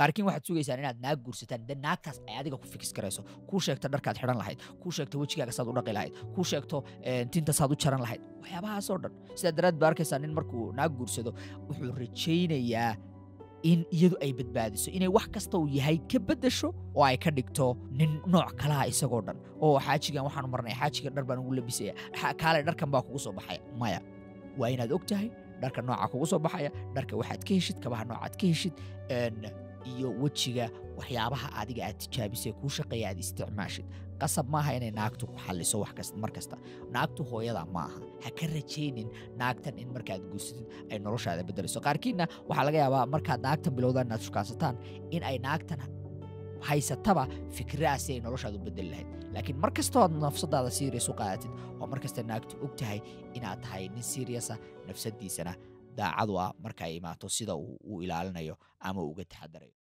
qaarkiin waxaad sugaysaan inaad naag guursataan de naagtaas ay adiga ku fikis garayso kuu sheegto dharkaad xidhan lahayd kuu sheegto wejigaaga saad u dhaqi lahayd kuu sheegto eh, tinta saad u jaran lahayd waxyaabahaasoo dhan sidaa daraad ba arkaysaa nin markuu naag guursado wuxuu rajaynayaa in iyadu ay badbaadiso inay wax kasta uu yahay ka beddesho oo ay ka dhigto nin nooc kalaha isagoo dhan oo xaajigan waxaanu marnay xaajigan dhar baan ugu labisaya xa- kaale dharkan baa kugu soo baxaya maya waa inaad og tahay dharka nooca kugu soo baxaya dharka waxaad ka heshid kabaha noocaad ka heshid een, iyo wejiga waxyaabaha adiga aad tijaabisay kuu shaqeeya aad isticmaashid qasab maaha inay naagtu ku xalliso wax kasta mar kasta naagtu hooyada maaha ha ka rajaynin naagtan in markaad guursatid ay noloshaada beddelayso qaarkiinna waxaa laga yaabaa markaad naagtan bilowdaan inaad shukaansataan in ay naagtan haysataba fikradaasi ay noloshaada u bedeli lahayd laakiin mar kastoo aad nafsadaada serious u qaadatid oo mar kasta naagtu og tahay inaad tahay nin seriousa nafsadiisana daacadu ah marka ay imaato sida uu u ilaalinayo ama uu uga taxadarayo